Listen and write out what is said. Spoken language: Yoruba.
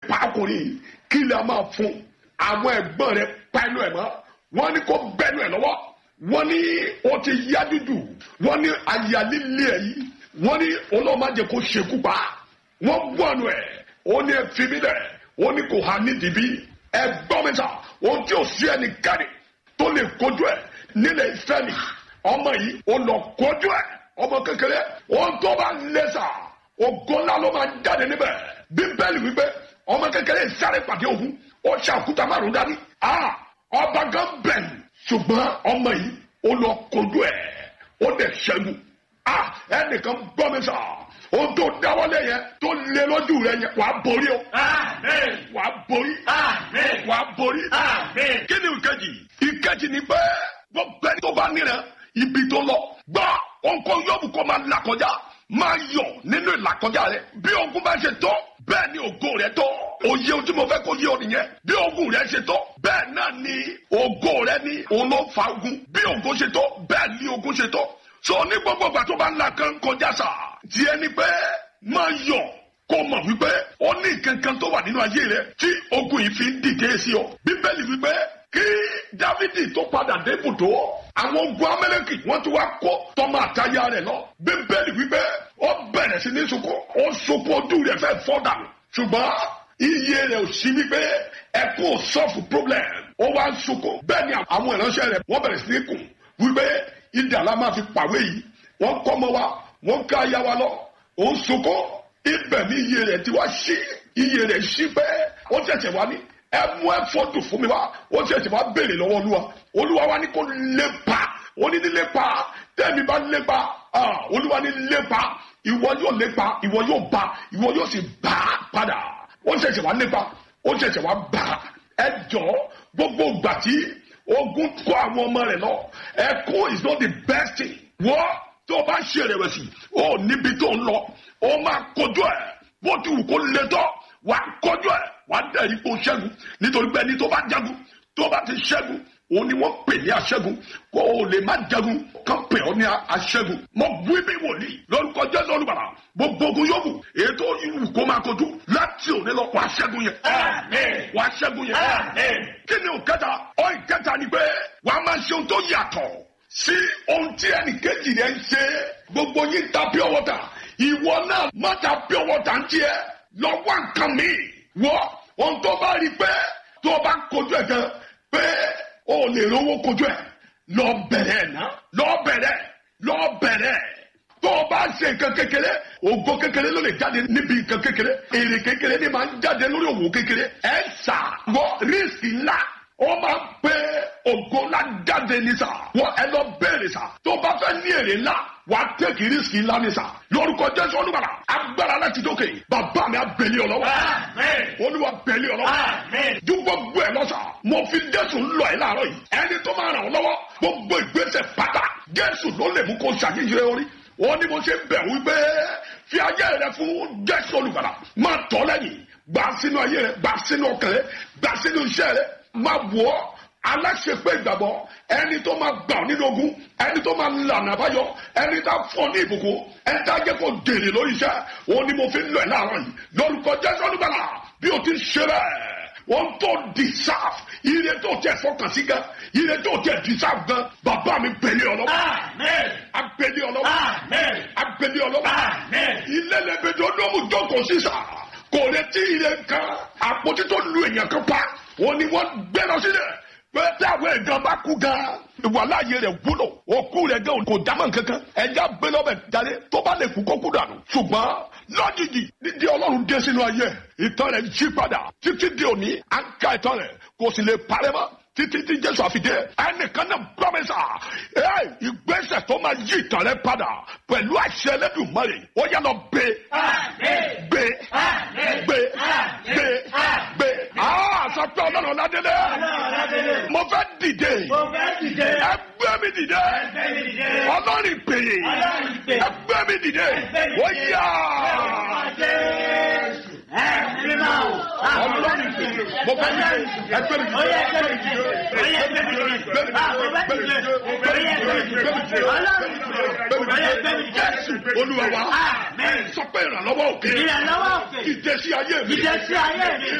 pa ọkùnrin yìí kí lè máa fún àwọn ẹ̀gbọ́n rẹ̀ pẹ̀lú ẹ̀ mọ́ wọ́n ní kó bẹ́nu ẹ̀ lọ́wọ́ wọ́n ní ó ti yá dúdú wọ́n ní àyà líle ẹ̀ yìí wọ́n ní olóòmájẹ kó ṣekú pa wọ́n gbọ́nu ẹ̀ ó ní ẹ fi mí lẹ̀ ó ní kò há nídìí bí ẹ gbọ́ mi sà ohun tí ò sí ẹnikẹ́ni tó lè kojú ẹ̀ nílẹ̀ ìfẹ́ mi ọmọ yìí ó lọ kojú ẹ̀ ọmọ kékeré ohun tó bá lé sà ògo ńlá ló máa jáde níbẹ̀ bíbélì wípé ọmọ kékeré sáré pàdé ogun ó ṣàkúta márùn dání ah ọba gan bẹ̀rù ṣùgbọ́n ọmọ yìí ó lọ kojú ẹ̀ ó dẹ̀ ṣẹ́gun ah ẹnìkan gbọ́ mi sà ohun tó dáwọ́lé yẹn tó lé lójú rẹ yẹn wàá borí o Amen. wàá borí Amen. wàá borí. Amen. kí ni ìkejì ìkejì ni pé gbogbo ẹni tó bá nírẹ̀ ibi tó lọ gbọ́ òǹkọ yọ̀bù kó máa là kọjá máa yọ̀ nínú ìlàkọjá rẹ bí ogun bá ṣe tó bẹ́ẹ̀ ni ògo rẹ tó òye ohun tí mo fẹ́ kó yé ọ nìyẹn bí ogun rẹ ṣe tó bẹ́ẹ̀ náà ni ògo rẹ ní òun ló fa ogun bí ogun ṣe tó bẹ́ẹ̀ ni ogun ṣe tó so ní gbogbo ìgbà tó bá ń là kan kọjá sà tiẹ̀ ni pé máa yọ̀ kó mọ̀ wípé ó ní kankan tó wà nínú ayé rẹ tí ogun yìí fi ń dìde sí ọ bíbélì wípé kí dávidi tó padà dé ibùdó àwọn ogun amẹ́lẹ́kì wọ́n ti wá kó tọ́mọ àtayá rẹ̀ lọ bíbélì wípé ó bẹ̀rẹ̀ sí ní sunkún ó sunkún ojú rẹ̀ fẹ́ fọ́ dànù ṣùgbọ́n iye rẹ̀ ò sí wípé ẹkún ò sọ́ọ̀fù problem ó wá ń sunkún bẹ́ẹ̀ ni àwọn ìránṣẹ́ rẹ̀ wọ́n bẹ̀rẹ̀ sí ní kùn wípé ìdá la máa fi pàwé yìí wọ́n kọ́ mọ́ wa wọ́n ká aya wa lọ ó ń sunkún ibẹ̀ ni iye rẹ̀ ti wá sí iye rẹ̀ sí pé ó ṣẹ̀ṣẹ̀ wá ní ẹ mú ẹ fọ́tò fún mi wá ó ṣẹ̀ṣẹ̀ wá béèrè lọ́wọ́ olúwa olúwa wa ní kó lépa ó ní ní lépa tẹ́mi bá lépa ah, olúwa ní lépa ìwọ yóò lépa ìwọ yóò bá ìwọ yóò sì bá padà ó ṣẹ̀ṣẹ̀ wá lépa ó ṣẹ̀ṣẹ̀ wá bá ẹ jọ gbogbo ìgbà tí ogun kó àwọn ọmọ rẹ̀ lọ ẹkún is not the best thing wọ́n tó o bá ń ṣe ìrẹ̀wẹ̀sì ó níbi tó ń lọ ó máa kojú ẹ̀ bó ti wù kó le tọ́ wà á kojú ẹ̀ wà á dẹ̀ ipò ṣẹ́gun nítorí pé ẹni tó bá jagun tó bá ti ṣẹ́gun òun ni wọ́n pè ní aṣẹ́gun kó o lè má jagun kán pè ọ́ ní aṣẹ́gun mo wí bí wòlíì lórúkọ jésù olùbàdà gbogbo ogun yòówù ètò ìwù kó máa kojú láti òní lọ wà á ṣẹ́gun yẹn Amen. wà á ṣẹ́gun yẹn Amen. kí ni òkẹta ọ ìkẹta ni pé wà á máa ṣe ohun tó yàtọ̀ sí ohun tí ẹnì kejì rẹ ń ṣe gbogbo yín ta pure water ìwọ náà má ta pure water ń tiẹ̀ lọ wá nǹkan mi wọ ohun tó bá rí pé tó bá kojú ẹ̀ gan pé o lè rówó kojú ẹ̀ lọ bẹ̀rẹ̀ ẹ̀ ná lọ bẹ̀rẹ̀ lọ bẹ̀rẹ̀ tó o bá ṣe nǹkan kékeré ògo kékeré ló lè jáde níbi nǹkan kékeré èrè kékeré ni máa ń jáde lórí òwò kékeré ẹ ṣà wọ rísì ńlá ó máa ń pé ògo ńlá jáde ní sà wọ ẹ lọ bẹ̀rẹ̀ sà tó bá fẹ́ ní èrè ńlá wà á tẹ̀kì rísì ńlá ní sà lórúkọ jésù olúbàrà agbára láti dókè bàbá mi abẹ́lé ọlọ́wọ́ Amen. olúwa bẹ́lé ọlọ́wọ́ Amen. ju gbogbo ẹ lọ́sà mo fi jésù lọ ẹ láàárọ̀ yìí ẹni tó máa ràn ọ́ lọ́wọ́ gbogbo ìgbésẹ̀ pátá jésù ló lè mú kó ṣàyíṣe orí wọn ni mo ṣe bẹ̀ wípé fi ayé rẹ fún jésù olùgbàlà máa tọ́ lẹ́yìn gbà sínú ayé rẹ gbà sínú ọkàn rẹ gbà sínú iṣẹ́ rẹ máa wọ̀ ọ́ aláṣepé ìgbàgbọ́ ẹni tó máa gbà ọ́ nínú ogun ẹni tó máa lànà àbáyọ ẹni tá fọ́ ní ìbùkún ẹni tá jẹ́ kó dèrè lórí iṣẹ́ òun ni mo fi lọ ẹ̀ láàárọ̀ yìí lórúkọ jésù olùgbàlà bí o ti ń ṣe bẹ́ẹ̀ wọ́n tó deserve ire tó tẹ̀ fọkàn sí gan ire tó tẹ̀ deserve gan bàbá mi pèlè ọlọ́wọ́ Amen. apèlè ọlọ́wọ́ Amen. apèlè ọlọ́wọ́ Amen. ilé lẹ́gbẹ̀dẹ̀ ọdọ́mù jókòó sísà kò lè tí ire kan àpótí tó lu èèyàn kan pa wọn ni wọ́n gbé lọ sílẹ̀ pé tí àwọn èèyàn bá kú gan ìwà láàyè rẹ̀ wúlò òkú rẹ̀ gan kò dámọ̀ kankan ẹja gbé lọ́bẹ̀ jáde tó bá lè kú kó kú dànù ṣùgbọ́n lójijì dídí ọlọ́run dé sínú ayé ìtàn rẹ̀ yí padà títí di òní à ń ka ìtàn rẹ̀ kò sì lè parẹ́ mọ́ títí tí jésù àfidé ẹnìkan náà gbọ́mẹ́sà ẹ ìgbésẹ̀ tó máa yí ìtàn rẹ̀ padà pẹ̀lú àṣẹ Ẹlẹ́dùmarè ó yá lọ gbé Amen. gbé Amen. gbé Amen. gbé gbé aa sọ pé ọlọ́run ládélé Ọlọ́run mo fẹ́ dìde Mo fẹ́ dìde. ẹgbẹ́ mi dìde Ẹgbẹ́ mi dìde. ọlọ́run ìpèyè Ọlọ́run ìpè. ẹgbẹ́ mi dìde Ẹgbẹ́ mi ó dìde. yá Jésù. Ẹ̀mí máa wò. ọlọ́run ìpèyè mo fẹ́ dìde ẹgbẹ́ mi Ó dìde yẹ ẹgbẹ́ mi dìde. Ó yẹ ẹgbẹ́ mi dìde. Ah, mo fẹ́ dìde. Ó yẹ ẹgbẹ́ mi dìde. Ọlọ́run ìpè. Ó yẹ ẹgbẹ́ mi dìde. Jésù olúwa wa Amen. sọ pé ìrànlọ́wọ́ òkè Ìrànlọ́wọ́ òkè. dìde sí ayé mi Dìde sí ayé mi.